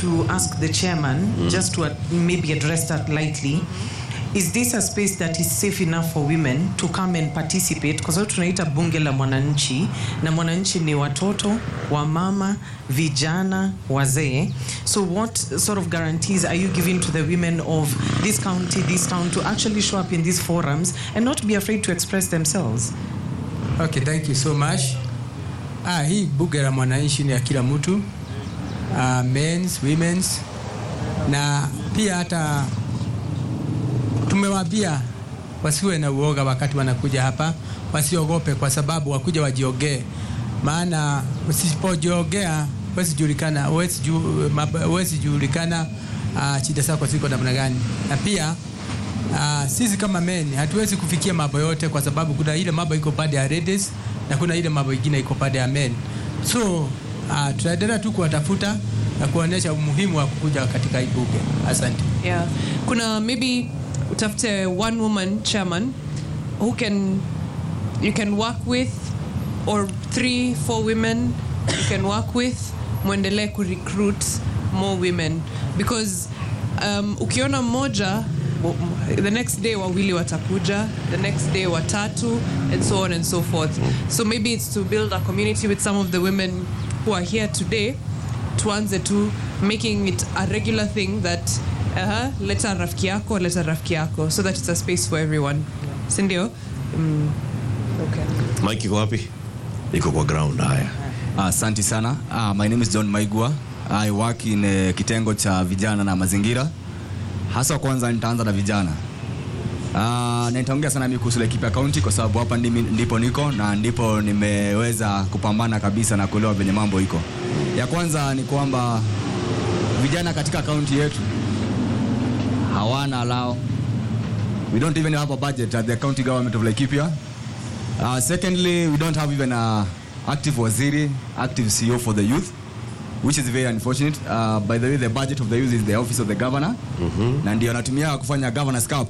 to ask the chairman, just to uh, maybe address that lightly. Is this a space that is safe enough for women to come and participate? Kwa sababu tunaita bunge la mwananchi na mwananchi ni watoto, wamama, vijana, wazee. So what sort of guarantees are you giving to the women of this county, this town to actually show up in these forums and not be afraid to express themselves? Okay, thank you so much. Ah, hii bunge la mwananchi ni ya kila mtu uh, men's, women's na pia hata tumewaambia wasiwe na uoga wakati wanakuja hapa, wasiogope kwa sababu wakuja wajiogee, maana usipojiogea huwezi julikana, huwezi ju, mab- huwezi julikana uh, shida zako ziko namna gani, na pia uh, sisi kama men hatuwezi kufikia mambo yote kwa sababu kuna ile mambo iko pande ya ladies na kuna ile mambo ingine iko pande ya men, so uh, tutaendelea tu kuwatafuta na kuonyesha umuhimu wa kukuja katika hii bunge. Asante. yeah kuna maybe utafute one woman chairman who can you can work with or three four women you can work with mwendelee kurecruit more women because um, ukiona mmoja w- the next day wawili watakuja the next day watatu and so on and so forth so maybe it's to build a community with some of the women who are here today tuanze tu making it a regular thing that uh, leta rafiki yako leta rafiki yako so that it's a space for everyone sindio mm, okay. Mike iko wapi? Iko kwa ground. Haya. Asante sana. Uh, my name is John Maigua. I work in uh, kitengo cha vijana na mazingira. Hasa kwanza nitaanza na vijana. Uh, na nitaongea sana mimi kuhusu Laikipia County kwa sababu hapa ndimi, ndipo niko na ndipo nimeweza kupambana kabisa na kuelewa venye mambo iko. Ya kwanza ni kwamba vijana katika kaunti yetu hawana lao. We don't even have a budget at the county government of Laikipia. Uh, secondly, we don't have even a active waziri, active CEO for the youth, which is very unfortunate. Uh, by the way, the budget of the youth is the office of the governor, na ndio anatumia kufanya governors cup.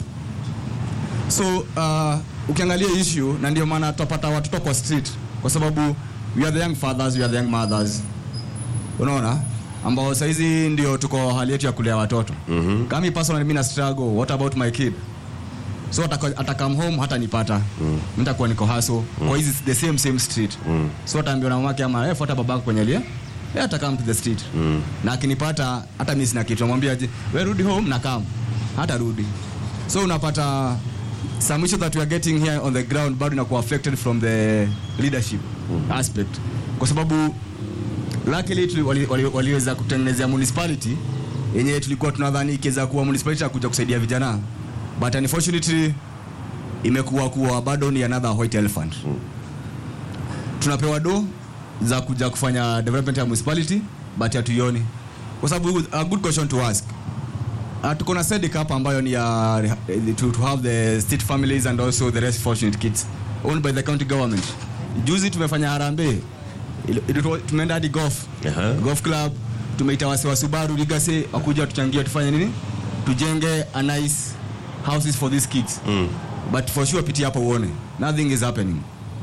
So uh, ukiangalia issue, na ndio maana tutapata watoto kwa street, kwa sababu we are the young fathers, we are the young mothers, unaona ambao saizi ndio tuko hali yetu ya kulea watoto. mm-hmm. Kama personally mimi na struggle, what about my kid? so ataka, atakam home hata nipata mm. nitakuwa niko haso mm. kwa hizi the same same street mm. so ataambiwa na mamake ama eh, fuata babako kwenye lia eh, atakam to the street mm. na akinipata hata mimi sina kitu namwambia je we rudi home na kam hata rudi so unapata some issue that we are getting here on the ground bado inakuwa affected from the leadership mm. aspect kwa sababu luckily tuli- wali- wali- waliweza kutengenezea municipality yenye tulikuwa tunadhani ikiweza kuwa municipality ya kuja kusaidia vijana but unfortunately imekuwa kuwa bado ni another white elephant tunapewa do za kuja kufanya development ya municipality but hatuioni kwa sababu a good question to ask Uh, tuko na SEDIC hapa ambayo ni ya uh, to, to have the state families and also the rest fortunate kids owned by the county government. Juzi tumefanya harambee Ili- ili- tumeenda hadi golf Aha. golf club tumeita wasi wa Subaru Legacy wakuja tuchangie tufanye nini tujenge a nice houses for these kids mm. but for sure pitia hapo uone nothing is happening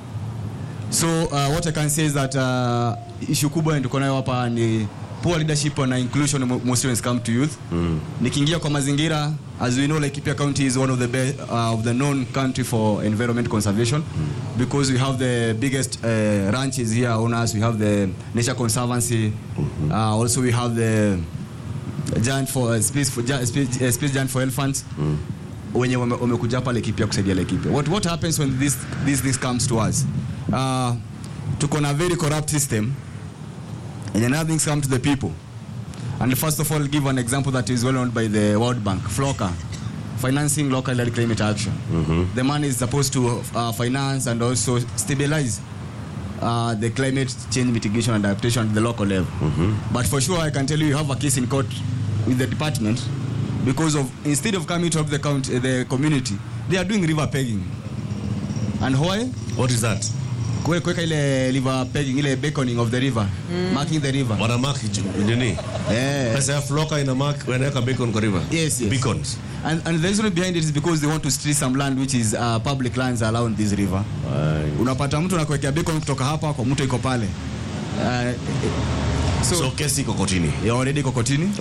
so uh, what I can say is that uh, issue kubwa yenye tuko nayo hapa ni poor leadership na inclusion mo- mostly when it comes to youth mm. nikiingia kwa mazingira as we know Laikipia County is one of the be, uh, of the known country for environment conservation mm. because we have the biggest uh, ranches here on us we have the nature conservancy mm-hmm. uh, also we have the giant for uh, space for gi- space, uh, space giant for elephants mm. wenye wame- wamekuja hapa Laikipia kusaidia Laikipia. What, what happens when this, this, this comes to us? Uh, tuko na very corrupt system and nothing's come to the people. And first of all, I'll give an example that is well known by the World Bank, FLOCA, financing local led climate action. The money is supposed to uh, finance and also stabilize uh, the climate change mitigation and adaptation at the local level. But for sure, I can tell you, you have a case in court with the department because of instead of coming to help the, county, the community, they are doing river pegging. And why? What is that? Kue- kuweka ile river pegging, ile beckoning of the river, marking the river. Wana mark ju- nini? Eh. Pesa ya floka ina mark wanaweka beacon kwa river. Yes, yes. Beacons. And, and the reason behind it is because they want to steal some land which is uh, public lands around this river. Unapata mtu anakuwekea beacon kutoka hapa kwa mtu iko pale. Uh, so, So kesi iko kotini. already iko kotini